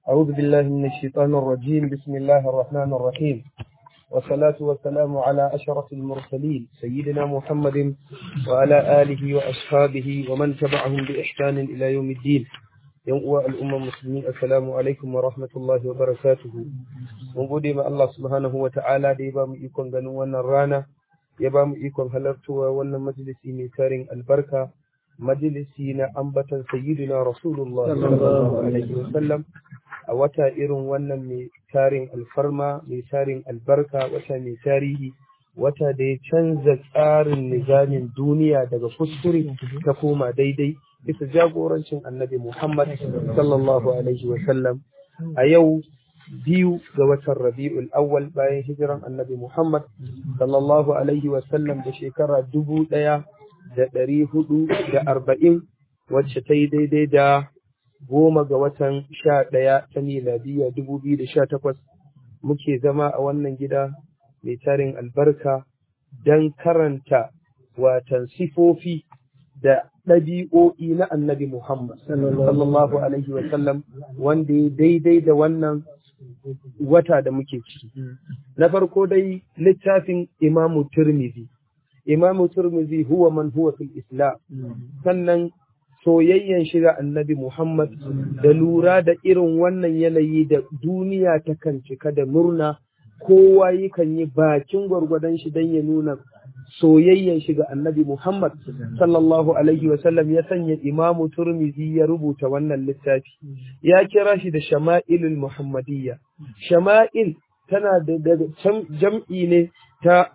أعوذ بالله من الشيطان الرجيم بسم الله الرحمن الرحيم والصلاة والسلام على أشرف المرسلين سيدنا محمد وعلى آله وأصحابه ومن تبعهم بإحسان إلى يوم الدين yan uwa al'umman musulmi assalamu alaikum wa rahmatullahi wa barakatuhu mun gode ma Allah subhanahu wa ta'ala da ya ba mu ikon ganin wannan rana ya ba mu ikon halartowa wannan majalisi mai tarin albarka majalisi na ambatan sayyidina rasulullah sallallahu alaihi wa sallam a wata irin wannan mai tarin alfarma mai tarin albarka wata mai tarihi wata da ya canza tsarin nizamin duniya daga kuskure ta koma daidai bisa jagorancin annabi Muhammad sallallahu alaihi sallam a yau biyu ga watan Rabi'ul Awwal bayan hijiran annabi Muhammad sallallahu alaihi sallam da shekara dubu ɗaya da ɗari hudu da arba'in wacce ta yi daidai da goma ga watan sha ɗaya ta miladiyya dubu biyu da sha takwas muke zama a wannan gida mai tarin albarka don karanta watan sifofi da ɗabi'o'i na annabi Muhammad sallallahu alaihi wa sallam wanda ya daidai da wannan wata da muke ciki. Na farko dai littafin Imamu Turmizi. Imamu Turmizi huwa man huwa fil Islam. Sannan soyayyen shiga annabi Muhammad da lura da irin wannan yanayi da duniya ta kan cika da murna kowa yakan yi bakin gwargwadon shi don ya nuna soyayyen shi ga annabi Muhammad sallallahu alaihi wasallam ya sanya imamu turmizi ya rubuta wannan littafi ya kira shi da shama'ilul muhammadiyya shama'il tana da jam'i ne ta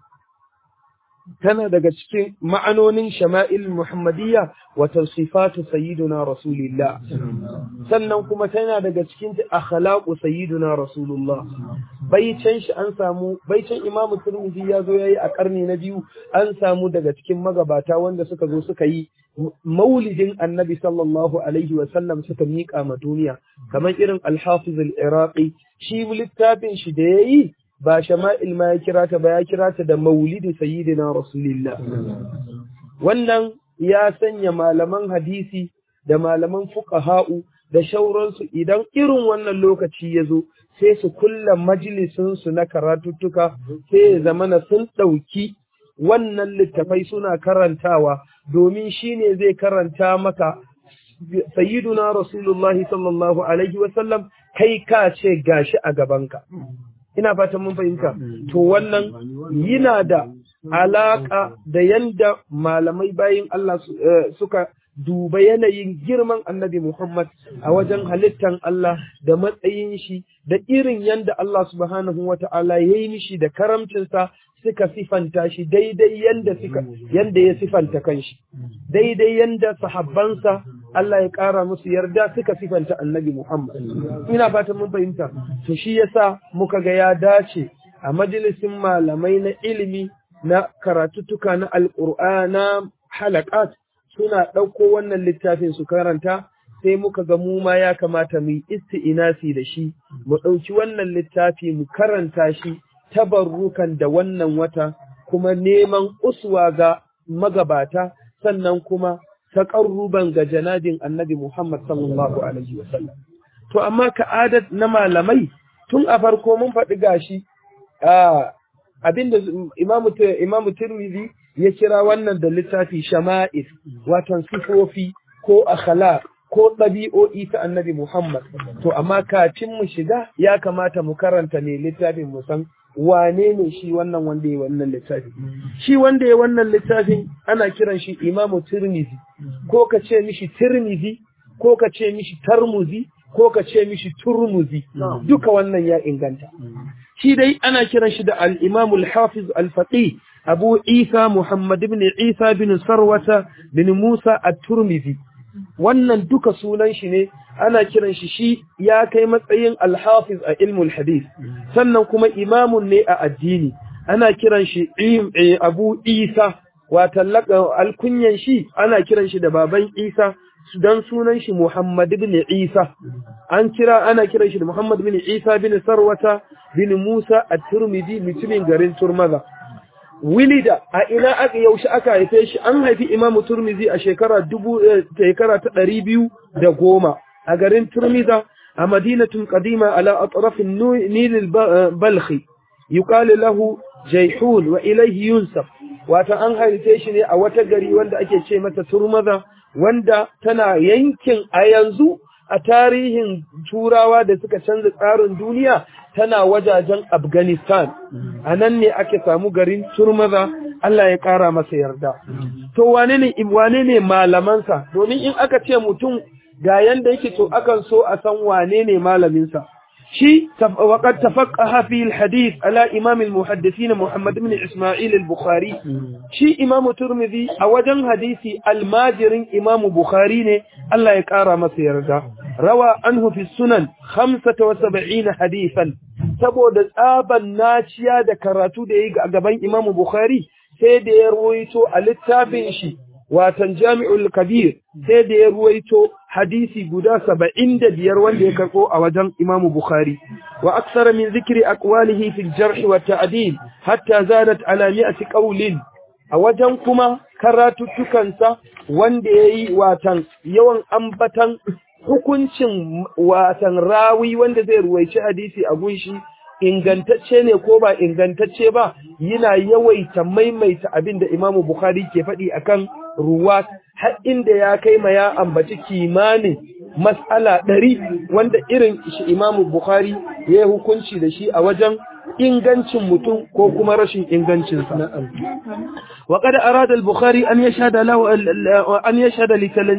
tana daga cikin ma'anonin shama'il muhammadiyya wa tawsifatu sayyiduna rasulillah sannan kuma tana daga cikin akhlaqu sayyiduna rasulullah baicin shi an samu baicin imamu turmizi ya zo yayi a karni na biyu an samu daga cikin magabata wanda suka zo suka yi maulidin annabi sallallahu alaihi wa sallam suka miƙa ma duniya kamar irin al-hafiz al-iraqi shi littafin shi da yayi ba shama'il ma ya kira ta ba ya kira ta da maulidi sayyidina rasulillah wannan ya sanya malaman hadisi da malaman fuqaha'u da shauransu idan irin wannan lokaci ya zo sai su kulla majalisinsu na karatuttuka sai ya zamana sun ɗauki wannan littafai suna karantawa domin shi ne zai karanta maka sayyiduna rasulullahi sallallahu alaihi wasallam kai ka ce gashi a gabanka ina fatan mun fahimta to wannan yana da alaka da yanda malamai bayin Allah suka duba yanayin girman annabi Muhammad a wajen halittan Allah da matsayin shi da irin yanda Allah subhanahu wa ta'ala ya yi mishi da karamcinsa suka sifanta shi daidai yanda suka yanda ya sifanta kanshi daidai yanda sahabbansa Allah ya ƙara musu yarda suka sifanta annabi Muhammad ina fatan mun fahimta to shi yasa muka ga ya dace a majalisin malamai na ilimi na karatuttuka na alƙur'ana halakat suna ɗauko wannan littafin su karanta sai muka ga mu ma ya kamata mu yi isti'inasi da shi mu ɗauki wannan littafi mu karanta shi tabarrukan da wannan wata kuma neman uswa ga magabata sannan kuma taƙarruban ga janabin annabi Muhammad sallallahu alaihi wasallam to amma ka'adat na malamai tun a farko mun faɗi gashi abinda imamu imamu Tirmidhi ya kira wannan da littafi shama'il watan sifofi ko akhlaq ko ɗabi'o'i ta annabi Muhammad to amma kafin mu shiga ya kamata mu karanta ne littafin mu san wane ne shi wannan wanda ya wannan littafi shi wanda ya wannan littafin ana kiran shi imamu Tirmidhi ko ka ce mishi Tirmidhi ko ka ce mishi Tarmuzi ko ka ce mishi Turmuzi duka wannan ya inganta shi dai ana kiran shi da al-Imam al-Hafiz al-Faqih Abu Isa Muhammad ibn Isa bin Sarwata bin Musa at-Turmizi wannan duka sunan shi ne ana kiran shi shi ya kai matsayin al-Hafiz a ilmul hadith sannan kuma imamun ne a addini ana kiran shi Abu Isa wata alkunyan shi ana kiran shi da baban Isa dan sunan shi Muhammad ibn Isa an kira ana kiran shi da Muhammad ibn Isa bin Sarwata bin Musa at-Tirmidhi mutumin garin Turmaza wilida a ina aka yaushe aka haife shi an haifi Imam Turmizi a shekara dubu shekara ta ɗari biyu da goma a garin Turmiza مدينة قديمة على أطراف النيل البلخي يقال له جيحون وإليه ينسب wata an haife shi ne a wata gari wanda ake ce mata turmaza wanda tana yankin a yanzu a tarihin turawa da suka canza tsarin duniya tana wajajen afghanistan a nan ne ake samu garin turmaza Allah ya ƙara masa yarda to wane ne wane ne malamansa domin in aka ce mutum ga yanda yake to akan so a san wane ne malaminsa شيء وقد تفقه في الحديث على إمام المحدثين محمد بن إسماعيل البخاري شيء إمام ترمذي أوجن حديثي الماجر إمام بخاري الله يكارى مسير روى عنه في السنن خمسة وسبعين حديثا سبو دزابا ناشيا دكراتو دي أقبين إمام بخاري سيدي يرويتو الاتابين شي watan jami'ul kabir sai da ya ruwaito hadisi guda saba'in da biyar wanda ya karɓo a wajen imamu bukhari wa aksara min zikiri aqwalihi fil jarh wa ta'dil hatta zadat ala mi'ati qawlin a wajen kuma karatuttukansa wanda yayi watan yawan ambatan hukuncin watan rawi wanda zai ruwaici hadisi a gunshi ingantacce ne ko ba ingantacce ba yana yawaita maimaita abin da Imam Bukhari ke faɗi akan ruwa har inda ya kai ma ya ambaci kimanin mas'ala ɗari wanda irin shi Imam Bukhari ya yi hukunci da shi a wajen ingancin mutum ko kuma rashin ingancinsa. وقد أراد البخاري أن يشهد له أن يشهد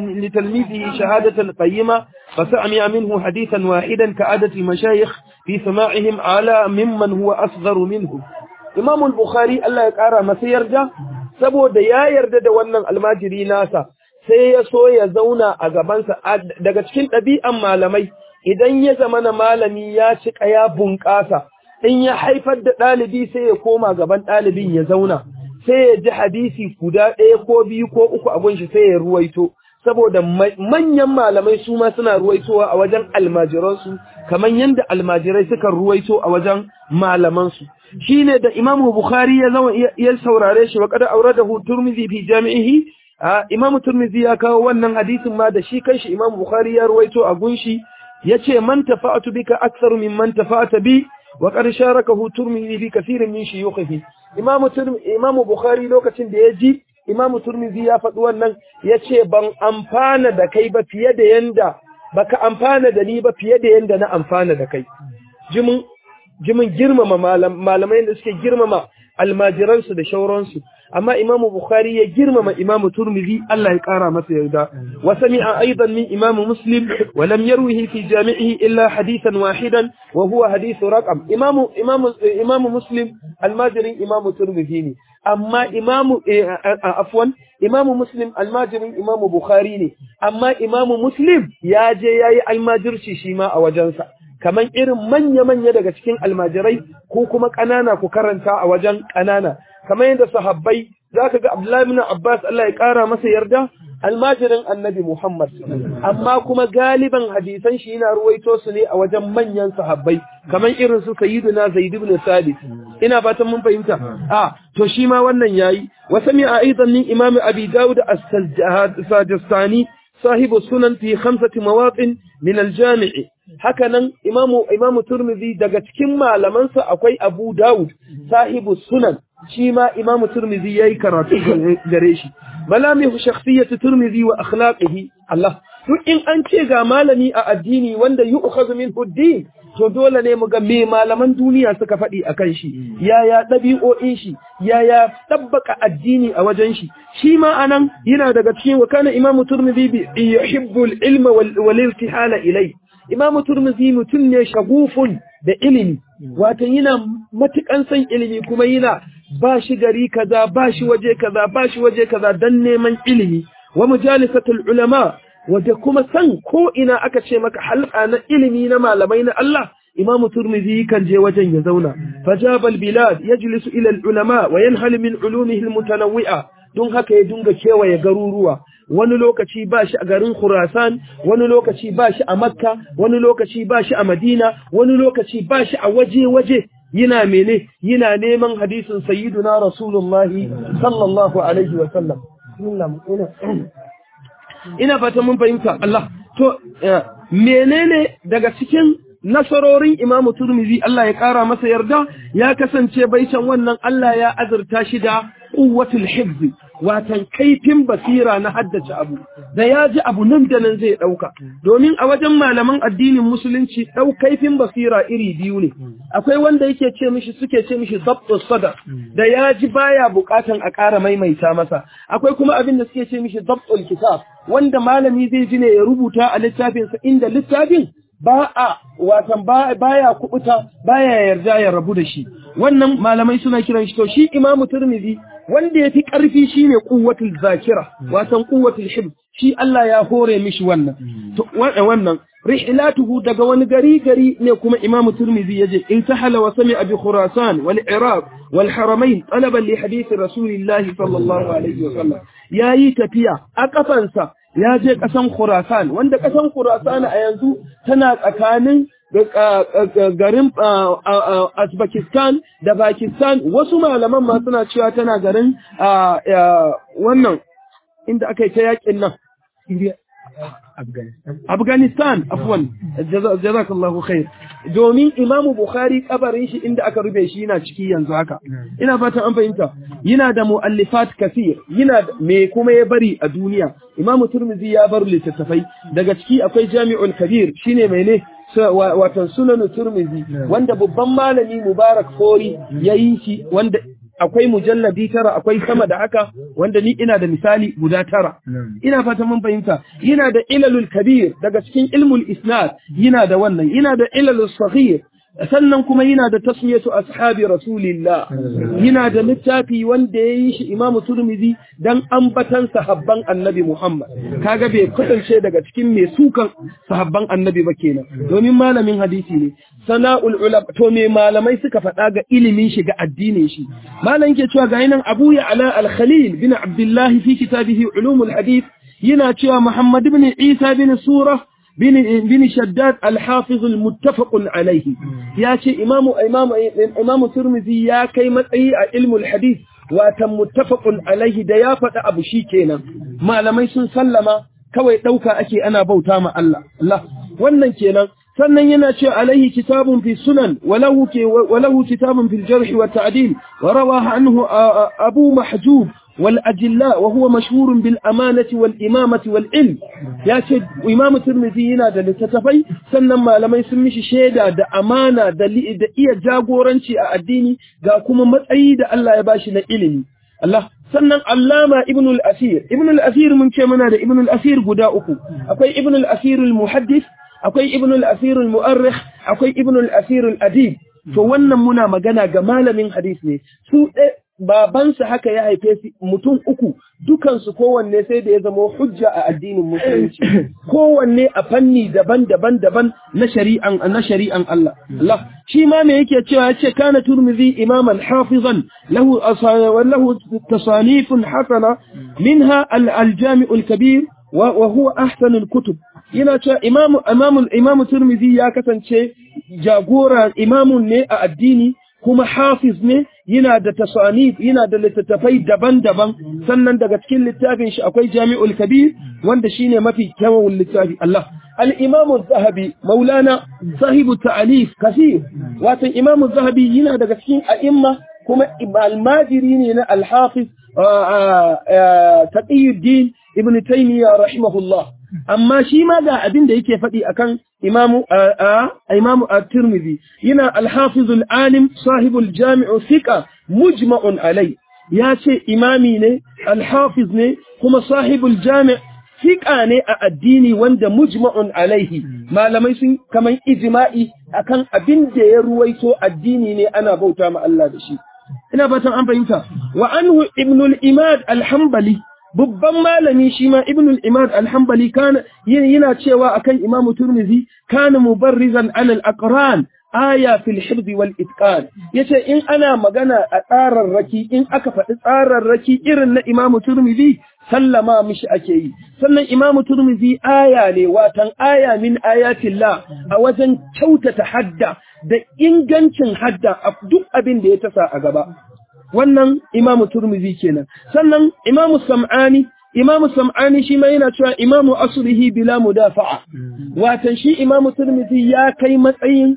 لتلميذه شهادة قيمة فسمع منه حديثا واحدا كعادة المشايخ في سماعهم على ممن هو أصغر منه إمام البخاري الله يقرأ ما سيرجع سبو ديا يرد wannan almajiri nasa sai ya so ya zauna a gabansa daga cikin ɗabi'an malamai idan ya zama na malami ya cika ya bunƙasa in ya haifar da ɗalibi sai ya koma gaban ɗalibin ya zauna sai ya ji hadisi guda ɗaya ko biyu ko uku abun shi sai ya ruwaito saboda manyan malamai su ma suna ruwaitowa a wajen almajiransu kamar yadda almajirai suka ruwaito a wajen malamansu shine da imamu bukhari ya zama ya saurare shi wa kada auradahu turmizi fi jami'ihi imamu turmizi ya kawo wannan hadisin ma da shi kanshi imamu bukhari ya ruwaito a gunshi yace man tafa'atu bika aktharu mimman tafa'ata bi wa qad sharakahu turmizi fi kathirin min shuyukhihi imamu imamu bukhari lokacin da ya ji imamu turmizi ya faɗi wannan yace ban amfana da kai ba fiye da yanda baka amfana da ni ba fiye da yanda na amfana da kai jimin jimin girmama malamai da suke girmama almajiransu da shauransu amma imamu bukhari ya girmama imamu turmizi Allah ya kara masa yarda wa sami'a aidan min imamu muslim wa lam yarwihi fi jami'ihi illa hadithan wahidan wa huwa hadithu raqam imamu imamu imamu muslim almajirin imamu turmizi ne amma imamu afwan imamu muslim almajirin imamu bukhari ne amma imamu muslim ya je yayi almajirci shi ma a wajensa kamar irin manya-manya daga cikin almajirai ko kuma ƙanana ku karanta a wajen ƙanana kamar yadda sahabbai za ka ga Abdullahi bin Abbas Allah ya ƙara masa yarda almajirin annabi Muhammad amma kuma galiban hadisan shi yana ruwaito su ne a wajen manyan sahabbai kamar irin su sayyiduna Zaid ibn Sabit ina fatan mun fahimta a to shi ma wannan yayi wa sami'a aidan min Imam Abi Dawud as-Sajistani صاحب السنن في خمسة مواطن من الجامع hakanan imamu imamu turmizi daga cikin malamansa akwai abu dawud sahibu sunan shi ma imamu turmizi yayi karatu gare shi malamihu shakhsiyatu turmizi wa akhlaqihi Allah duk in an ce ga malami a addini wanda yu'khadhu minhu din to dole ne mu ga me malaman duniya suka faɗi akan shi yaya ɗabi'o'in shi yaya tabbaka addini a wajen shi shi ma anan yana daga cikin wa kana imamu turmizi yuhibbu al-ilma wal irtihala ilai imamu turmizi mutum ne shagufun da ilimi wato yana matukan san ilimi kuma yana ba shi gari kaza ba shi waje kaza ba shi waje kaza dan neman ilimi wa mujalisatul ulama wanda kuma san ko ina aka ce maka halka na ilimi na malamai na Allah imamu turmizi kan je wajen ya zauna fajabal bilad yajlisu ila al ulama wa yanhal min ulumihi al mutanawwi'a don haka ya dunga kewaye garuruwa wani lokaci ba shi a garin Khurasan, wani lokaci ba shi a Makka, wani lokaci ba shi a Madina, wani lokaci ba shi a waje-waje yana mene yana neman hadisin sayyiduna Rasulullahi sallallahu alaihi wa sallam. Ina fata mun fahimta Allah. To menene daga cikin nasarorin Imam Turmizi Allah ya kara masa yarda ya kasance baitan wannan Allah ya azurta shi da quwwatul hifzi watan kaifin basira na haddace abu da ya ji abu nan da nan zai ɗauka domin a wajen malaman addinin musulunci ɗau kaifin basira iri biyu ne akwai wanda yake ce mishi suke ce mishi zabtu sada da ya ji baya bukatan a ƙara maimaita masa akwai kuma abin da suke ce mishi zabtul kitab wanda malami zai ji ne ya rubuta a littafinsa inda littafin ba a watan baya kubuta baya yarda ya rabu da shi wannan malamai suna kiran shi to shi imamu turmizi wanda ya fi ƙarfi shi ne ƙuwatul zakira watan ƙuwatul hib shi Allah ya hore mishi wannan wannan rihlatuhu daga wani gari gari ne kuma imam turmizi yaje intahala wa sami'a bi khurasan wal iraq wal haramain talaban li hadith rasulillah sallallahu alaihi wa sallam yayi tafiya a kafansa ya je kasan khurasan wanda kasan khurasan a yanzu tana tsakanin garin Uzbekistan da Pakistan wasu malaman ma suna cewa tana garin wannan inda aka yi ta yakin nan Afghanistan afwan jazakallahu khair domin Imam Bukhari kabarin shi inda aka rube shi yana ciki yanzu haka ina fatan an fahimta yana da muallifat kaseer yana me kuma ya bari a duniya Imam Tirmidhi ya bar littattafai daga ciki akwai Jami'ul Kabir shine mene watan sunan turmizi wanda babban malami mubarak fori ya yi shi wanda akwai mujalladi tara akwai sama da haka wanda ni ina da misali guda tara ina fata mun fahimta yana da ilalul kabir daga cikin ilmul isnad yana da wannan yana da ilalul saghir sannan kuma yana da tasmiyatu ashabi rasulillah yana da littafi wanda ya yi shi imamu turmizi dan ambatan sahabban annabi muhammad kaga bai kasance daga cikin mai sukan sahabban annabi ba kenan domin malamin hadisi ne sana'ul ulama to me malamai suka faɗa ga ilimin shi ga addinin shi malam ke cewa ga nan abu ya ala al-khalil bin abdullahi fi kitabihi ulumul hadith yana cewa muhammad ibn isa bin surah بن شداد الحافظ المتفق عليه يا شيء إمام إمام إمام الترمذي يا كيما أي علم الحديث وتم متفق عليه da ya faɗi abu shi kenan malamai sun sallama kawai ɗauka ake ana bauta ma Allah Allah wannan kenan sannan yana ce alaihi kitabun fi sunan walahu walahu kitabun fil jarh wa ta'dil wa rawaha anhu abu mahjub والأجلاء وهو مشهور بالأمانة والإمامة والعلم يا شيخ إمام الترمذي هنا ده لتتفي سنما لما يسميش شيدا ده أمانة ده ده إيا جاغورنشي الديني ده كما متأيي ده الله يباشي علمي الله sannan allama ibn al-asir ibn al-asir mun ce muna da ibn al-asir guda uku akwai ibn al-asir al-muhaddis akwai ibn al-asir al-mu'arrikh akwai ibn al-asir al-adib to wannan muna magana ga malamin hadis ne su babansa haka ya haife su mutum uku dukansu kowanne sai da ya zama hujja a addinin musulunci kowanne a fanni daban-daban daban na shari'an na shari'an Allah Allah shi ma me yake cewa yace kana turmizi imaman hafizan lahu lahu tasanifun hasana minha al-jami' al-kabir wa huwa ahsan al-kutub yana cewa imamu imamu imamu turmizi ya kasance jagora imamun ne a addini kuma hafiz ne yana da tasanif yana da littattafai daban-daban sannan daga cikin littafin shi akwai Jami'ul Kabir wanda shine mafi kyawun littafi Allah al-Imam az-Zahabi Maulana sahibu ta'alif kaseer wato Imam az-Zahabi yana daga cikin a'imma kuma al-Majiri ne na al-Hafiz Taqiyuddin Ibn Taymiyyah rahimahullah amma shi ma ga abin da yake faɗi akan imamu imamu at-Tirmidhi yana al-Hafiz al-Alim sahib al-Jami' thiqa mujma'un alai ya ce imami ne al-Hafiz ne kuma sahib al-Jami' thiqa ne a addini wanda mujma'un alaihi malamai sun kaman ijma'i akan abin da ya ruwaito addini ne ana bauta ma Allah da shi ina fatan an fahimta wa anhu ibn al-Imad al-Hanbali babban malami shi ma ibn al-imad al-hanbali kana yana cewa akan imam turmizi kana mubarrizan ala al-aqran aya fil hifz wal itqan yace in ana magana a tsararraki in aka faɗi tsararraki irin na imam turmizi sallama mishi ake yi sannan imam turmizi aya ne watan aya min ayatillah a wajen kyautata hadda da ingancin hadda a duk abin da ya tasa a gaba wannan imamu turmizi kenan sannan imamu sam'ani imamu sam'ani shi ma yana cewa imamu aslihi bila mudafa'a watan shi imamu turmizi ya kai matsayin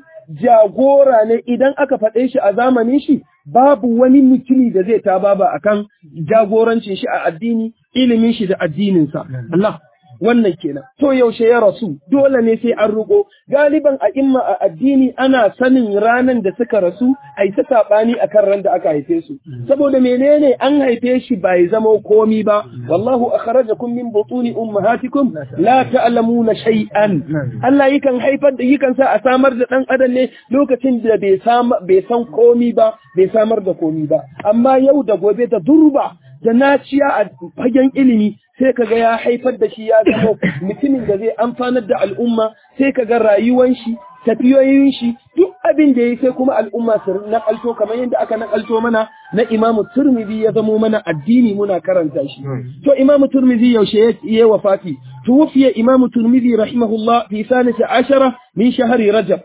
jagora ne idan aka faɗe shi a zamanin shi babu wani mutumi da zai ta baba akan jagorancin shi a addini ilimin shi da addininsa Allah wannan kenan to yaushe ya rasu dole ne sai an ruko galiban a imma a addini ana sanin ranan da suka rasu ai ta sabani akan ran da aka haife su saboda menene an haife shi bai zama komi ba wallahu akhrajakum min butuni ummahatikum la ta'lamuna shay'an Allah yakan haifar da yakan sa a samar da dan adam ne lokacin da bai bai san komi ba bai samar da komi ba amma yau da gobe da durba da naciya a fagen ilimi sai kaga ya haifar da shi ya zama mutumin da zai amfanar da al'umma sai kaga rayuwan shi tafiyoyin shi duk abin da yayi sai kuma al'umma su nakalto kamar yadda aka nakalto mana na Imam Turmizi ya zamo mana addini muna karanta shi to Imam Turmizi yaushe ya wafati tuwfiya Imam Turmizi rahimahullah fi sanati ashara min shahri Rajab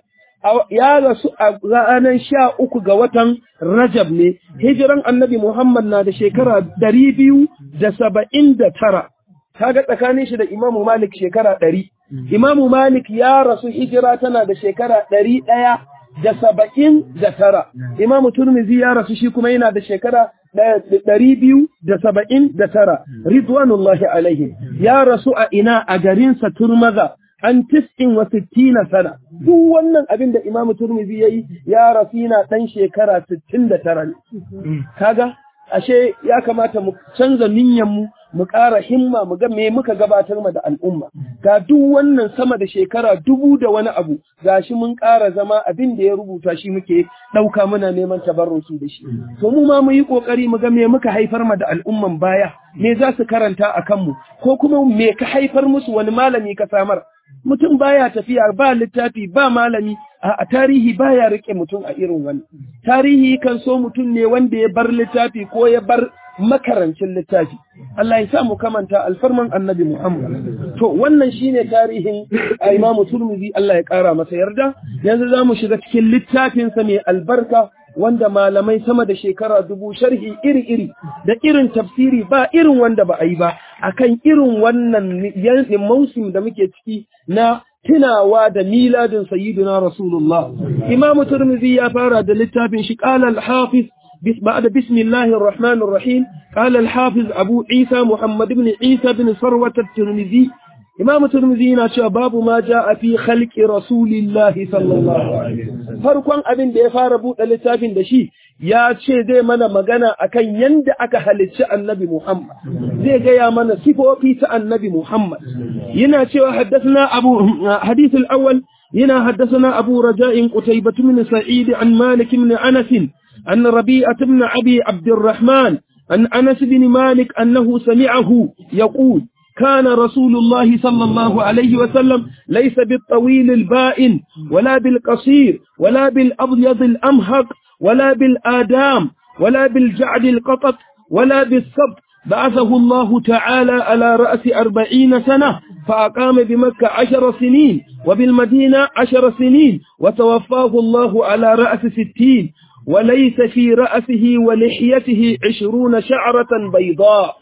ya rasu a ranar sha uku ga watan Rajab ne, hijiran annabi Muhammad na da shekara ɗari biyu da saba'in da tara, kaga tsakanin shi da Imamu Malik shekara ɗari. Imamu Malik ya rasu hijira tana da shekara ɗari ɗaya da saba'in da tara. Imamu Turmizi ya rasu shi kuma yana da shekara ɗari biyu da saba'in da tara. Ridwanullahi alaihi ya rasu a ina a garinsa Turmaza. an tis'in wa sittina sana duk wannan abin da Imam Turmizi yayi ya rasu yana dan shekara 69 ne kaga ashe ya kamata mu canza niyyar mu mu ƙara himma mu ga me muka gabatar ma da al'umma ga duk wannan sama da shekara dubu da wani abu gashi mun ƙara zama abin da ya rubuta shi muke ɗauka muna neman tabarruki da shi to mu ma mu yi ƙoƙari mu ga me muka haifar ma da al'umman baya me za su karanta a kanmu ko kuma me ka haifar musu wani malami ka samar mutum baya tafiya ba littafi ba malami a tarihi baya rike mutum a irin wani tarihi kan so mutum ne wanda ya bar littafi ko ya bar makarancin littafi Allah ya sa mu kamanta alfarman annabi Muhammad to wannan shine tarihin Imam Turmizi Allah ya kara masa yarda yanzu zamu shiga cikin littafin sa mai albarka wanda malamai sama da shekara dubu sharhi iri-iri da irin tafsiri ba irin wanda ba a yi ba akan irin wannan yankin mausim da muke ciki na tunawa da miladin sayyidina rasulullah imam turmizi ya fara da littafin shi qala al-hafiz بعد بسم الله الرحمن الرحيم قال الحافظ أبو عيسى محمد بن عيسى بن ثروة الترمذي إمام الترمذي نشأ باب ما جاء في خلق رسول الله صلى الله عليه وسلم farkon abin da ya fara buɗe littafin da shi ya ce zai mana magana akan yanda aka halicci annabi Muhammad zai gaya mana sifofi ta annabi Muhammad yana cewa haddathana abu hadith al-awwal yana haddathana abu raja'in qutaybah min sa'id an malik min anas an rabi'ah ibn abi abd الرحمن an anas bin malik annahu sami'ahu yaqul كان رسول الله صلى الله عليه وسلم ليس بالطويل البائن ولا بالقصير ولا بالأبيض الأمهق ولا بالآدام ولا بالجعد القطط ولا بالصبت بعثه الله تعالى على رأس أربعين سنة فأقام بمكة عشر سنين وبالمدينة عشر سنين وتوفاه الله على رأس ستين وليس في رأسه ولحيته عشرون شعرة بيضاء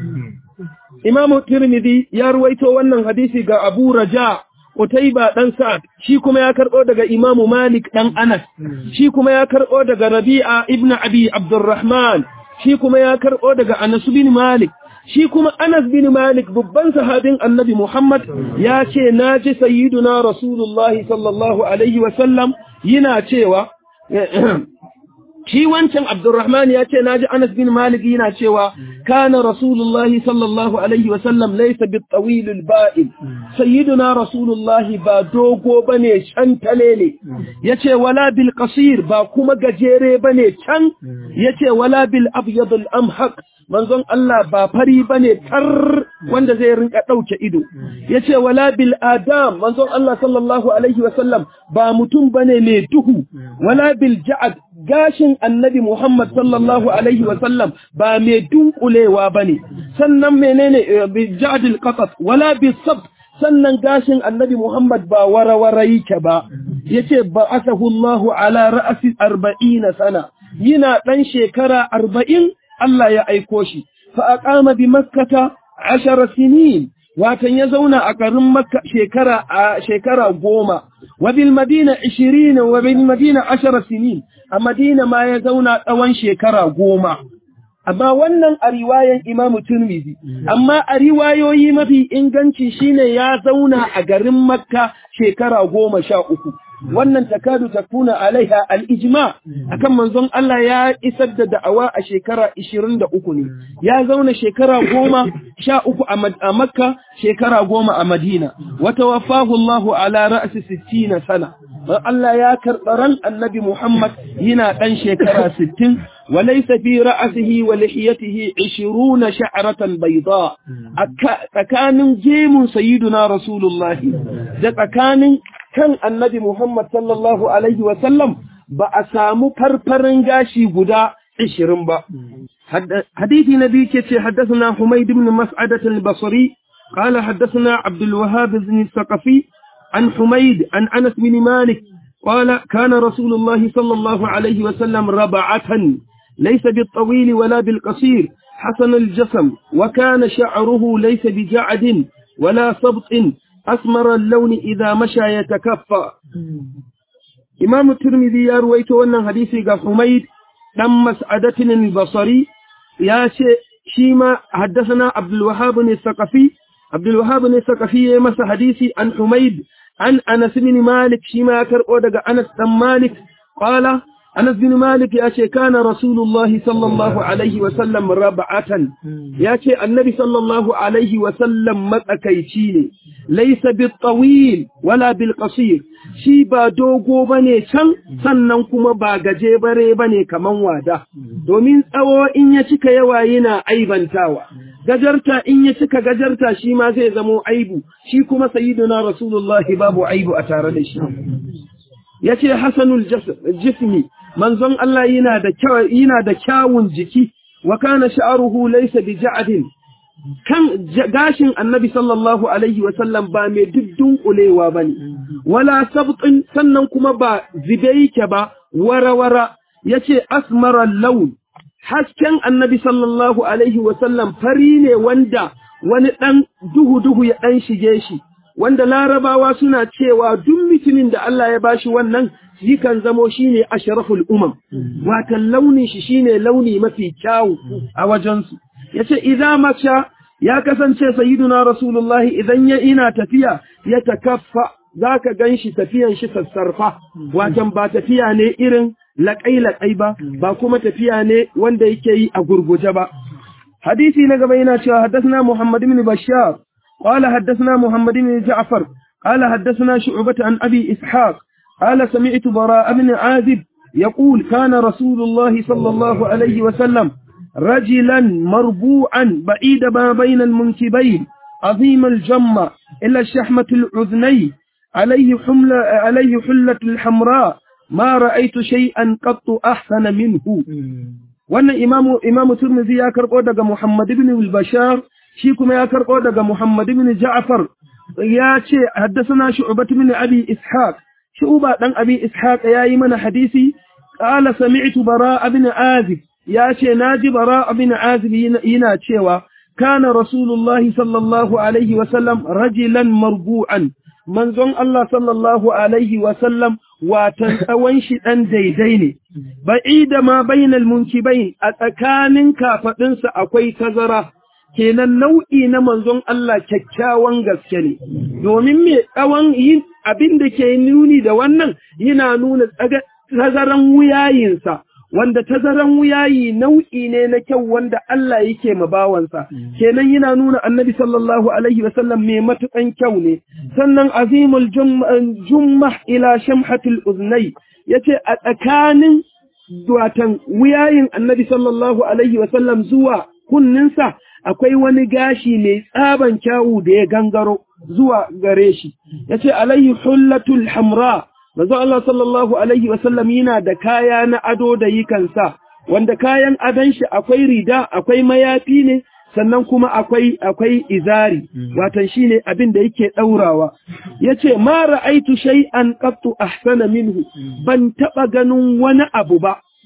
Imamu Tirmidhi ya ruwaito wannan hadisi ga Abu Raja Utaiba dan Sa'ad shi kuma ya karbo daga Imamu Malik dan Anas shi kuma ya karbo daga Rabi'a ibn Abi Abdurrahman shi kuma ya karbo daga Anas bin Malik shi kuma Anas bin Malik babban sahabin Annabi Muhammad ya ce naji sayyiduna Rasulullahi sallallahu alaihi wa sallam yana cewa shi wancan Abdurrahman ya ce naji Anas bin Malik yana cewa kana Rasulullahi sallallahu alaihi wa sallam laysa bit-tawil al-ba'id sayyiduna Rasulullahi ba dogo bane can talele yace wala bil qasir ba kuma gajere bane can yace wala bil abyad al-amhaq manzon Allah ba fari bane tar wanda zai rinka dauke ido yace wala bil adam manzon Allah sallallahu alaihi wa sallam ba mutum bane mai duhu wala bil ja'ad gashin annabi Muhammad sallallahu Alaihi wasallam ba mai dunkulewa ba ne, sannan menene bi ja'adil qasas wala bi sabt sannan gashin annabi Muhammad ba warawara yake ba, yace ba asahu Allahu ala ra'asi arba'ina sana, yana ɗan shekara arba'in Allah ya aiko shi, fa aqama bi makkata ashara sinin watan ya zauna a garin makka shekara a shekara goma wa bil madina 20 wa bil madina ashara sinin a madina ma ya zauna tsawon shekara goma amma wannan a riwayan imamu turmizi amma a riwayoyi mafi inganci shine ya zauna a garin makka shekara goma sha uku wannan takadu takuna alaiha al-ijma akan manzon Allah ya isar da da'awa a shekara 23 ne ya zauna shekara goma sha uku a makka shekara goma a madina wata wafahu Allah ala ra'si 60 sana Allah ya karɓi ran annabi Muhammad yana ɗan shekara 60 وليس في رأسه ولحيته عشرون شعرة بيضاء تكان جيم سيدنا رسول الله ده تكان كان النبي محمد صلى الله عليه وسلم بأسامو فرفرن غاشي قدا عشرين با حديث نبي كتي حدثنا حميد بن مسعدة البصري قال حدثنا عبد الوهاب بن الثقفي عن حميد عن أنس بن مالك قال كان رسول الله صلى الله عليه وسلم ربعة ليس بالطويل ولا بالقصير حسن الجسم وكان شعره ليس بجعد ولا سبط أسمر اللون إذا مشى يتكفى إمام الترمذي يروي أن حديثي قال حميد دم مسعدة البصري يا شيما حدثنا عبد الوهاب الثقفي عبد الوهاب الثقفي مس حديثي عن حميد عن أنس بن مالك شيما كرؤو أنس بن مالك قال Anas bin Malik ya ce kana Rasulullahi sallallahu alaihi wa sallam rab'atan ya ce annabi sallallahu alaihi wa sallam matsakaici ne laysa bil tawil wala bil qasir shi ba dogo bane can sannan kuma ba gaje bare bane kaman wada domin tsawo in ya cika yawa yana aibantawa gajarta in ya cika gajarta shi ma zai zamo aibu shi kuma sayyiduna Rasulullahi babu aibu a tare da shi yace hasanul jismi manzon Allah yana da yana da kyawun jiki wa kana sha'ruhu laysa bi ja'din kan gashin annabi sallallahu alaihi wa sallam ba mai duddun kulewa bane wala sabtin sannan kuma ba zibe yake ba warawara yace asmara lawn hasken annabi sallallahu alaihi wa sallam fari ne wanda wani dan duhu duhu ya dan shige shi wanda larabawa suna cewa duk mutumin da Allah ya bashi wannan yakan zamo shine ashraful umam watan launin shi shine launi mafi kyau a wajensu yace idza macha ya kasance sayyiduna rasulullahi idan ya ina tafiya ya takaffa zaka ganshi tafiyan shi sassarfa watan ba tafiya ne irin laƙai laƙai ba ba kuma tafiya ne wanda yake yi a gurguje ba hadisi na gaba yana cewa haddathana muhammad ibn bashar قال حدثنا محمد بن جعفر قال حدثنا شعبة عن أبي إسحاق قال سمعت براء بن عازب يقول كان رسول الله صلى الله عليه وسلم رجلا مربوعا بعيد ما بين المنكبين عظيم الجمة إلى الشحمة العذني عليه حملة, عليه حلة الحمراء ما رأيت شيئا قط أحسن منه وأن إمام, إمام ترمذي يكرب محمد بن البشار shi kuma ya karɓo daga Muhammad ibn Ja'far ya ce haddasana Shu'bah ibn Abi Ishaq Shu'ba dan Abi Ishaq yayi mana hadisi qala sami'tu Bara ibn Azib ya ce naji Bara ibn Azib yana cewa kana Rasulullahi sallallahu alaihi wa sallam rajulan marbu'an manzon Allah sallallahu alaihi wa sallam watan tsawon shi dan daidai ne ba'ida ma bainal munkibain a tsakanin kafadinsa akwai tazara kenan nau'i na manzon Allah kyakkyawan gaske ne, domin me tsawon yin abin da ke nuni da wannan yana nuna tazaran wuyayinsa, wanda tazaran wuyayi nau'i ne na kyau wanda Allah yake mabawansa, kenan yana nuna annabi sallallahu Alaihi wasallam mai matuƙan kyau ne, sannan azimul jummah ila shamhatul uznai ya ce a tsakanin watan wuyayin annabi sallallahu Alaihi wasallam zuwa kunninsa akwai wani gashi mai tsaban kyawu da ya gangaro zuwa gare shi ya ce alayhi hullatul hamra mazu Allah sallallahu alaihi wasallam yana da kaya na ado da yikansa wanda kayan adon shi akwai rida akwai mayafi ne sannan kuma akwai akwai izari watan shine abin da yake daurawa yace ma ra'aitu shay'an qattu ahsana minhu ban taba ganin wani abu ba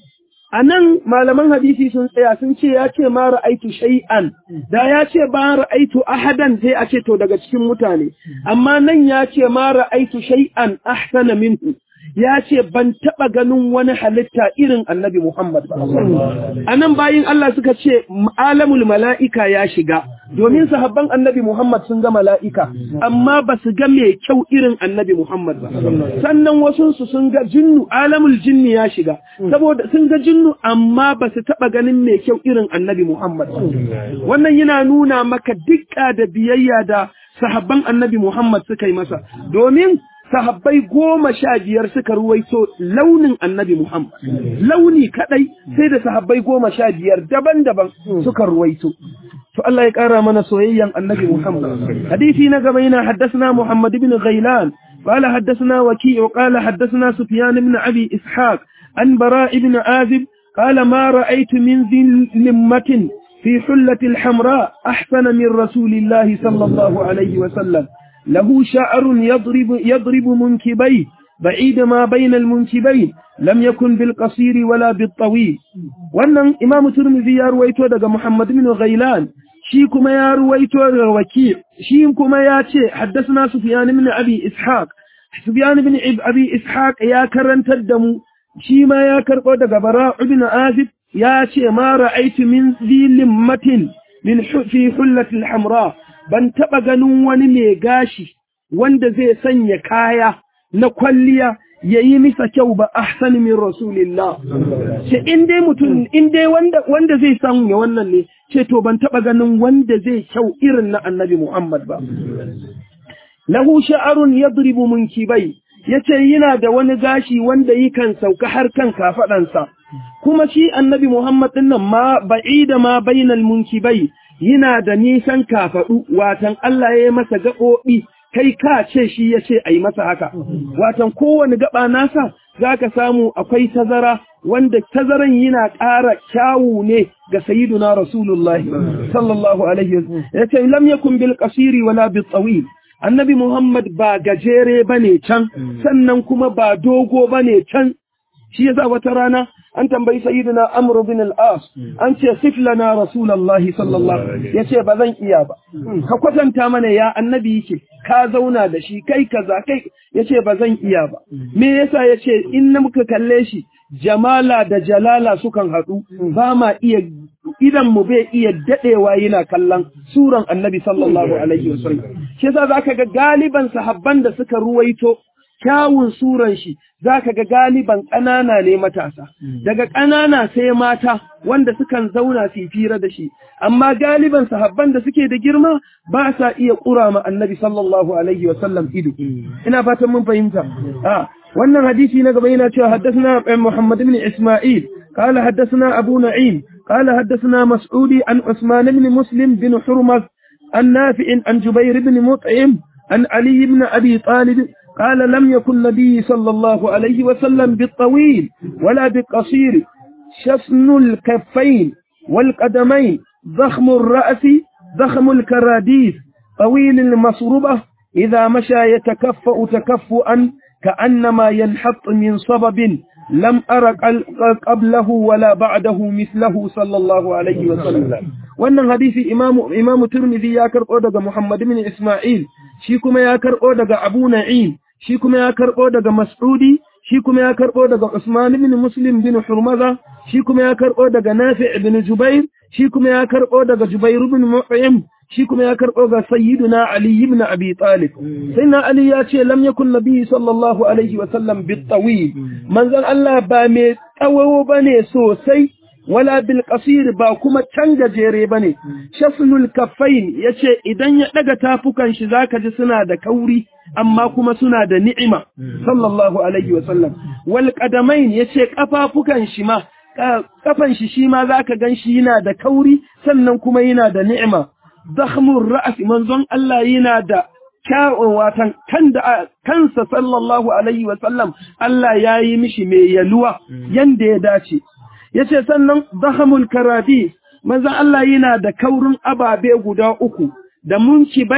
a nan malaman hadisi sun tsaya sun ce ya ce ma ra'aitu shay'an da ya ce ba ra'aitu ahadan sai a ce to daga cikin mutane amma nan ya ce ma ra'aitu shay'an ahsana minhu ya ce ban taɓa ganin wani halitta irin annabi Muhammad ba. A nan bayin Allah suka ce alamul mala'ika ya shiga, domin sahabban annabi Muhammad sun ga mala'ika, amma ba su ga mai kyau irin annabi Muhammad ba. Sannan wasunsu sun ga jinnu, alamul jinni ya shiga, saboda sun ga jinnu amma ba su taɓa ganin mai kyau irin annabi Muhammad. Wannan yana nuna maka dukka da biyayya da sahabban annabi Muhammad suka yi masa, domin sahabbai goma sha biyar suka ruwaito launin annabi Muhammad. Launi kadai sai da sahabbai goma sha biyar daban-daban suka ruwaito. To Allah ya ƙara mana soyayyan annabi Muhammad. Hadisi na gaba yana haddasna Muhammad ibn Ghailan. قال حدثنا وكيع قال حدثنا سفيان بن أبي إسحاق عن براء بن عازب قال ما رأيت من ذي لمة في حلة الحمراء أحسن من رسول الله صلى الله عليه وسلم له شعر يضرب, يضرب منكبيه بعيد ما بين المنكبين لم يكن بالقصير ولا بالطويل wannan imamu turmizi ya ruwaito daga muhammad bin ghailan shi kuma ya ruwaito daga waki shi kuma ya ce haddasna sufyan ibn abi ishaq sufyan ibn abi ishaq ya karantar da mu shi ma ya karbo daga bara ibn azib ya ce ma ra'aytu min zilimmatin min fi hullatil hamra ban taɓa ganin wani mai gashi wanda zai sanya kaya na kwalliya ya yi misa kyau ba ahsan min rasulillah ce in dai mutum in dai wanda wanda zai sanya wannan ne ce to ban taɓa ganin wanda zai kyau irin na annabi Muhammad ba lahu sha'arun yadribu munkibai yace yana da wani gashi wanda yakan sauka har kan kafadansa kuma shi annabi Muhammad din nan ma ba'ida ma bainal munkibai yana da nisan kafaɗu, watan Allah ya yi masa gaɓoɓi, kai ka ce shi ya ce a yi masa haka. Watan kowane gaɓa nasa za ka samu akwai tazara, wanda tazaran yana ƙara kyawu ne ga sayiduna Rasulullah sallallahu Alaihi wasallam. Ya ce, lam yakun bil qasiri wala bil tsawil. Annabi Muhammad ba gajere ba ne can, sannan kuma ba dogo ba ne can. Shi yasa wata rana an tambayi sayyidina Amr bin al-As an ce siflana Rasulullahi sallallahu yace ba zan iya ba ka kwatanta mana ya annabi yake ka zauna da shi kai kaza kai yace ba zan iya ba me yasa yace in na muka kalle shi jamala da jalala sukan haɗu ba ma iya idan mu bai iya dadewa yana kallon suran annabi sallallahu alaihi wasallam shi yasa zaka ga galiban sahabban da suka ruwaito kyawun suran shi za ka ga galiban ƙanana ne matasa, daga ƙanana sai mata wanda sukan zauna su fira da shi, amma galiban sahabban da suke da girma ba sa iya ƙura ma annabi sallallahu alaihi wasallam ido. Ina fatan mun fahimta. Wannan hadisi na gaba yana cewa haddasna Muhammad ibn Isma'il, قال حدثنا أبو نعيم قال حدثنا مسعودي عن عثمان بن مسلم بن حرمز عن نافع عن جبير بن مطعم عن علي بن أبي طالب قال لم يكن النبي صلى الله عليه وسلم بالطويل ولا بالقصير شسن الكفين والقدمين ضخم الرأس ضخم الكراديس طويل المصربة إذا مشى يتكفأ تكفؤا كأنما ينحط من صبب لم أر قبله ولا بعده مثله صلى الله عليه وسلم wannan hadisi imamu imamu Tirmidhi ya karbo daga Muhammad ibn Isma'il shi kuma ya karbo daga Abu Na'im shi kuma ya karbo daga Mas'udi shi kuma ya karbo daga Usman ibn Muslim bin Hurmaza shi kuma ya karbo daga Nafi' ibn Jubair shi kuma ya karbo daga Jubair ibn Mu'im shi kuma ya karbo ga Sayyiduna Ali ibn Abi Talib sayyidina Ali ya ce lam yakun nabi sallallahu alaihi wa sallam bit tawil manzon Allah ba mai tsawo bane sosai wala bil qasir ba kuma can gajere bane shafnul kaffain yace idan ya daga tafukan shi zaka ji suna da kauri amma kuma suna da ni'ima sallallahu alaihi wa sallam wal qadamain yace kafafukan shi ma kafan shi shi ma zaka gan shi yana da kauri sannan kuma yana da ni'ima dakhmur ra's manzon Allah yana da kyawun watan kan da kansa sallallahu alaihi wa sallam Allah yayi mishi mai yaluwa yanda ya dace yace sannan dahamul karadi manzo Allah yana da kaurin ababe guda uku da munkibai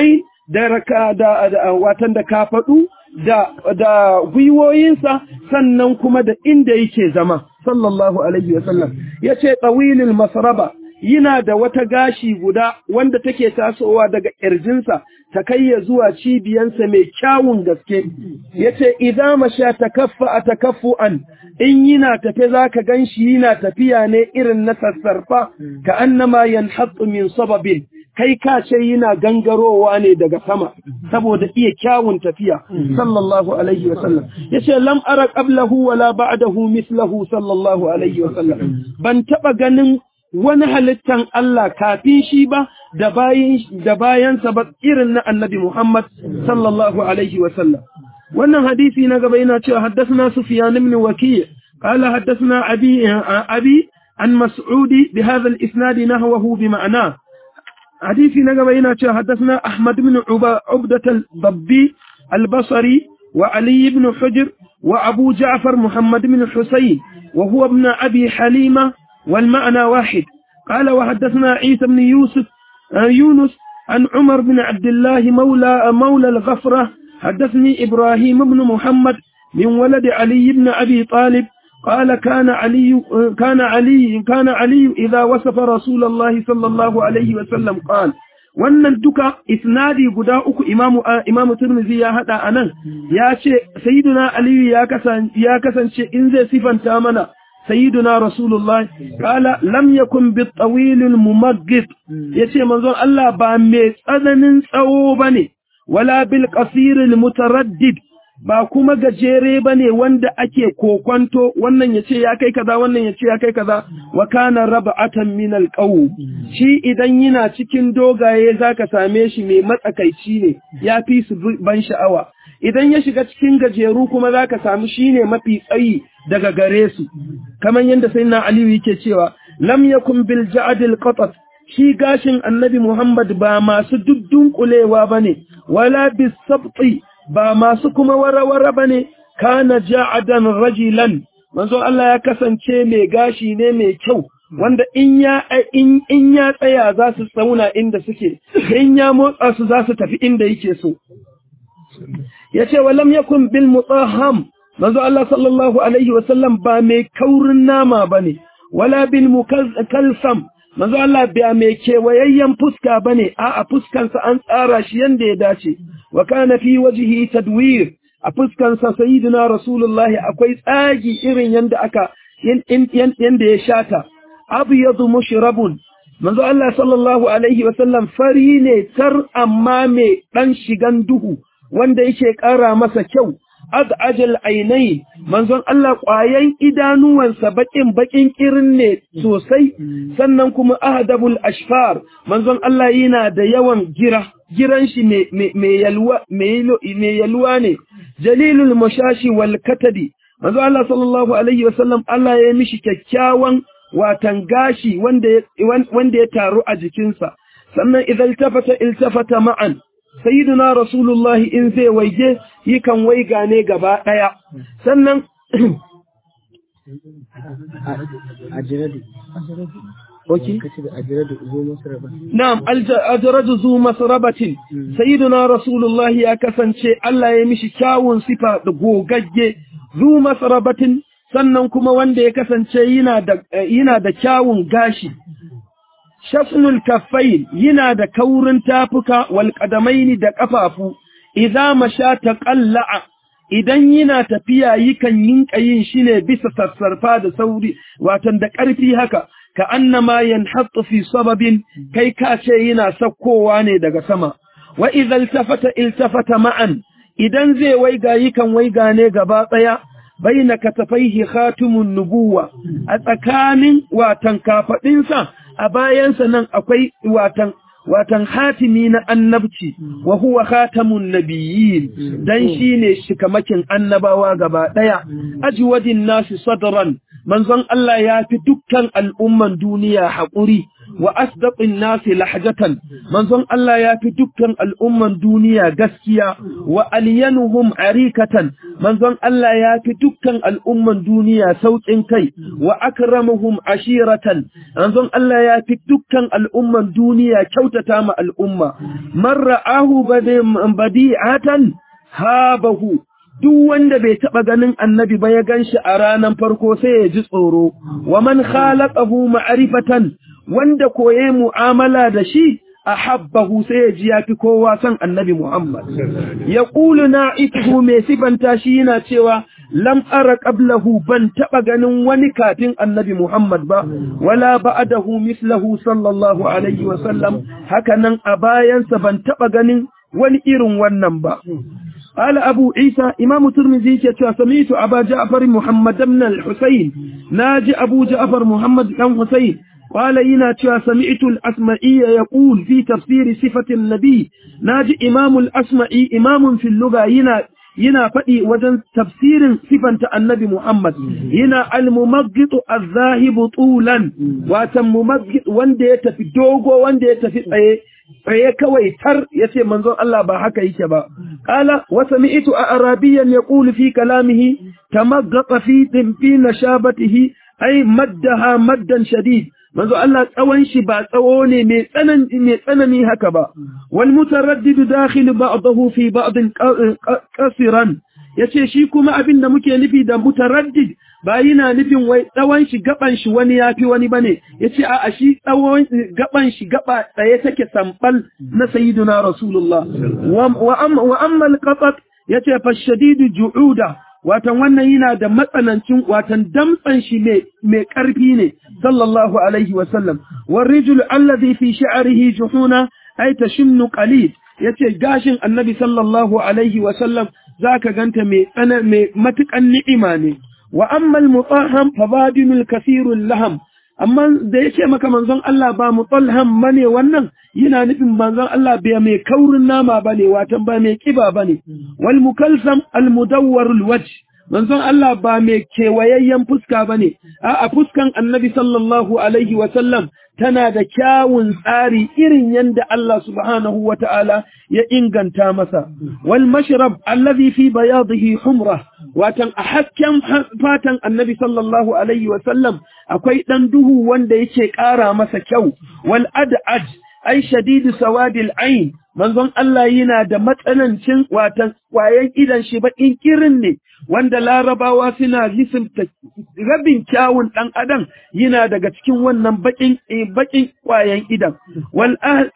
da raka da, da watan da kafaɗu da da gwiwoyinsa sannan kuma da inda yake zama sallallahu alaihi wasallam yace tawilil masraba yana da wata gashi guda wanda take tasowa daga ƙirjinsa ta kai ya zuwa cibiyansa mai kyawun gaske yace idza masha takaffa atakaffuan in yana tafe zaka ganshi yana tafiya ne irin na sassarfa ka annama yanhattu min sababin kai ka ce yana gangarowa ne daga sama saboda iya kyawun tafiya sallallahu alaihi wasallam yace lam ara qablahu wala ba'dahu mislahu sallallahu alaihi wasallam ban taba ganin wani halittan Allah kafin shi ba da bayan da bayansa ba irin na Annabi Muhammad sallallahu alaihi wasallam wannan hadisi na gaba yana cewa haddathana Sufyan ibn Waki' qala haddathana abi abi an Mas'udi bi hadha al-isnad nahwahu bi ma'na hadisi na gaba yana cewa haddathana Ahmad ibn Ubdah al-Dabbi al-Basri wa Ali ibn Hujr wa Abu Ja'far Muhammad ibn Husayn wa huwa ibn Abi Halima والمعنى واحد قال وحدثنا عيسى بن يوسف يونس عن عمر بن عبد الله مولى مولى الغفرة حدثني إبراهيم بن محمد من ولد علي بن أبي طالب قال كان علي كان علي كان علي إذا وصف رسول الله صلى الله عليه وسلم قال wannan duka isnadi guda uku imamu imamu Tirmidhi ya hada anan ya ce sayyiduna Ali ya kasance ya kasance in zai sifanta mana sayyiduna rasulullah kala lam yakun bit tawil al mumaggit yace manzon Allah ba mai tsananin tsawo bane wala bil qasir al mutaraddid ba kuma gajere bane wanda ake kokonto wannan yace ya kai kaza wannan yace ya kai kaza wa kana rab'atan min al shi idan yana cikin dogaye zaka same shi mai matsakaici ne ya fi su ban sha'awa idan ya shiga cikin gajeru kuma zaka samu shine mafi tsayi daga gare su kamar yadda sayyidina Aliyu yake cewa lam yakun bil ja'dil qatat shi gashin annabi Muhammad ba masu duddunkulewa bane wala bis sabti ba masu kuma warawara bane kana ja'adan rajilan manzo Allah ya kasance mai gashi ne mai kyau wanda in ya in, in ya tsaya za su tsauna inda suke in ya motsa su za su tafi inda yake so yace walam yakun bil mutahham manzo Allah sallallahu alaihi wasallam ba mai kaurin nama bane wala bil mukalsam manzo Allah ba mai kewayayyen fuska bane a a fuskansa an tsara shi yanda ya dace wa kana fi wajhi tadwir a fuskansa sayyidina rasulullahi akwai tsagi irin yanda aka yanda ya shata abyadu mushrabun manzo Allah sallallahu alaihi wasallam fari ne tar amma mai dan shigan duhu wanda yake ƙara masa kyau az'ajal ainai manzon Allah ƙwayan idanuwansa baƙin baƙin kirin ne sosai sannan kuma ahdabul ashfar manzon Allah yana da yawan gira giran shi mai yalwa mai yalwa ne jalilul mashashi wal katadi manzon Allah sallallahu alaihi wasallam Allah ya mishi kyakkyawan watan gashi wanda wanda ya taru a jikinsa sannan idan tafata iltafata ma'an sayyiduna rasulullahi in zai waige yakan waiga ne gaba ɗaya sannan Na'am, ajradu zu masrabatin, sayyiduna rasulullahi ya kasance Allah ya mishi kyawun sifa da gogagge, zu masrabatin sannan kuma wanda ya kasance yana da kyawun gashi. shafnul kaffain yana da kaurin tafuka wal qadamaini da kafafu idza masha taqalla'a idan yana tafiya yikan yinka yin shi ne bisa sassarfa da sauri watan da ƙarfi haka ka annama yanhattu fi sababin kai ka ce yana sakkowa ne daga sama wa idza iltafata iltafata ma'an idan zai waiga yikan waiga ne gaba tsaya baina katafaihi khatimun nubuwa a tsakanin watan kafadinsa a bayansa nan akwai watan watan hatimi na annabci wa huwa khatamun nabiyyin dan shine shikamakin annabawa gaba daya ajwadin nasi sadran manzon Allah ya fi dukkan al'umman duniya haƙuri wa asdaqin nasi lahjatan manzon Allah ya fi dukkan al'umman duniya gaskiya wa alyanuhum arikatan manzon Allah ya fi dukkan al'umman duniya sauƙin kai wa akramuhum ashiratan manzon Allah ya fi dukkan al'umman duniya kyautata ma al'umma man ra'ahu badi'atan habahu duk wanda bai taɓa ganin annabi ba ya gan shi a ranar farko sai ya ji tsoro, wa man khalaqahu ma'rifatan wanda koye mu'amala da shi a habbahu sai ya ji ya fi kowa son annabi Muhammad. Ya ƙulu na ituhu mai sifanta shi yana cewa lam ara qablahu ban taɓa ganin wani kafin annabi Muhammad ba, wala ba'adahu mislahu sallallahu alaihi wa sallam, haka nan a bayansa ban taɓa ganin wani irin wannan ba. قال أبو عيسى إمام ترمذي سمعت أبا جعفر محمد بن الحسين ناجي أبو جعفر محمد بن حسين قال إنا سمعت الأسمعي يقول في تفسير صفة النبي ناجي إمام الأسمعي إمام في اللغة هنا yana faɗi wajen tafsirin sifanta annabi Muhammad yana al-mumaggit az-zahibu tulan watan mumaggit wanda ya tafi dogo wanda ya tafi tsaye tsaye kawai tar yace manzon Allah ba haka yake ba qala wa sami'tu arabiyan yaqulu fi kalamihi tamaggata fi fi nashabatihi ay maddaha maddan shadid manzo Allah tsawon shi ba tsawo ne mai tsanani mai tsanani haka ba wal mutaraddid dakhil ba'dahu fi ba'd qasiran yace shi kuma abin da muke nufi da mutaraddid ba yana nufin wai tsawon shi gaban shi wani yafi wani bane yace a a shi tsawon gaban shi gaba tsaye take sambal na sayyiduna rasulullah wa amma wa amma al-qatat yace fa shadidu ju'uda watan wannan yana da matsanancin watan damtsan shi mai ƙarfi ne sallallahu alaihi wasallam warrijul allazi fi sha'rihi juhuna ay tashimnu qalid yace gashin annabi sallallahu alaihi wasallam zaka ganta mai tsana mai matukan ni'ima ne wa amma al-mutahham fabadinul kathirul laham amma da yake maka manzon Allah ba mutallham bane wannan yana nufin manzon Allah bai mai kaurin nama bane watan ba mai kiba bane wal mukalsam al mudawwar al wajh manzon Allah ba mai kewayayyen fuska bane a fuskan annabi sallallahu alaihi wa sallam tana da kyawun tsari irin yanda Allah subhanahu wa ta'ala ya inganta masa wal mashrab allazi fi bayadihi humra watan a hasken fatan annabi sallallahu alaihi wa sallam akwai dan duhu wanda yake ƙara masa kyau wal ad'aj ai shadidu sawadil ain manzon Allah yana da matsanancin watan kwayan idan shi bakin kirin ne wanda larabawa suna lisinta rabin kyawun dan adam yana daga cikin wannan bakin bakin kwayan idan wal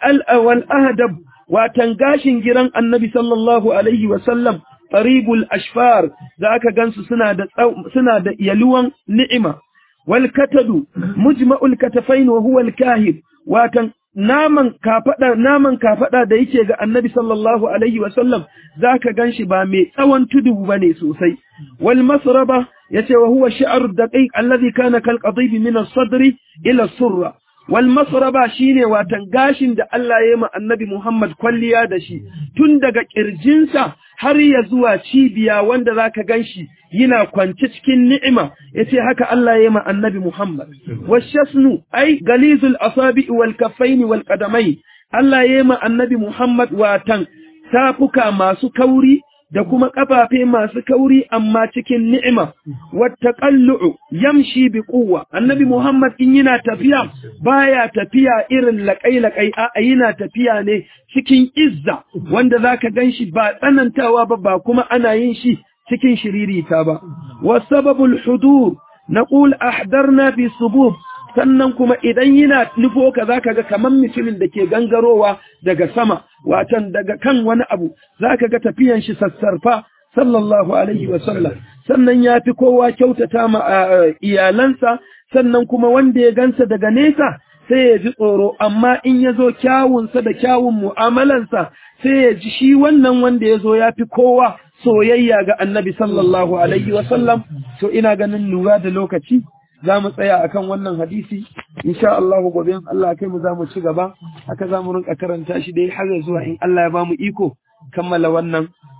wal ahdab watan gashin giran annabi sallallahu alaihi wa sallam qaribul ashfar zaka gansu suna da suna da yaluwan ni'ima wal katadu mujma'ul katafain wa huwa al kahib watan naman kafada naman kafada da yake ga annabi sallallahu alaihi wa sallam zaka ganshi ba mai tsawon tudu bane sosai wal masraba yace wa huwa sha'r daqiq alladhi kana kal qadib min as-sadri ila as-surra wal masraba shine watan gashin da Allah ya yi ma annabi Muhammad kwalliya da shi tun daga kirjinsa har ya zuwa cibiya wanda zaka ganshi yana kwance cikin ni'ima yace haka Allah ya yi ma annabi Muhammad washasnu ai galizul asabi wal kaffaini wal qadamai Allah ya yi ma annabi Muhammad watan tafuka masu kauri da kuma kafafe masu kauri amma cikin ni'ima wattaqallu yamshi bi quwwa annabi Muhammad in yana tafiya baya tafiya irin laƙai-laƙai a yana tafiya ne cikin izza wanda zaka ganshi ba tsanantawa ba ba kuma ana yin shi cikin shiririta ba wasababul hudur naqul ahdarna fi subub sannan kuma idan yana nufo ka zaka ga kaman mutumin da ke gangarowa daga sama watan daga kan wani abu zaka ga tafiyan shi sassarfa sallallahu alaihi wa sallam sannan ya fi kowa kyautata ma iyalansa sannan kuma wanda ya gansa daga nesa sai ya ji tsoro amma in ya zo kyawunsa da kyawun mu'amalansa sai ya ji shi wannan wanda ya zo ya fi kowa soyayya ga annabi sallallahu alaihi wa sallam to ina ganin lura da lokaci za mu tsaya akan wannan hadisi insha Allah gobe Allah kai mu za mu ci gaba haka za mu rinka karanta shi dai har zuwa in Allah ya ba mu iko kammala wannan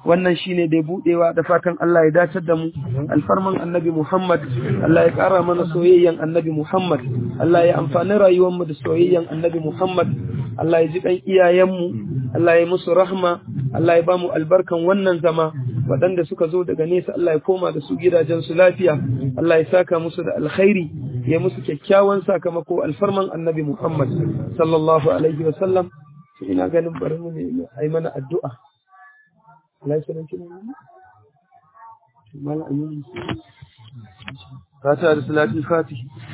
wannan shine dai budewa da fatan Allah ya dacar da mu alfarman annabi Muhammad Allah ya kara mana soyayyan annabi Muhammad Allah ya amfani rayuwar mu da soyayyan annabi Muhammad Allah ya ji kan iyayen mu Allah ya musu rahma Allah ya ba mu albarkan wannan zama waɗanda suka zo daga nesa Allah ya koma da su gidajen su lafiya Allah ya saka musu da alkhairi ya musu kyakkyawan sakamako alfarman annabi Muhammad sallallahu alaihi wa sallam ina ganin bari mu ne ai mana addu'a Allah ya sanar kina mala ayyuka fata da salatul fatih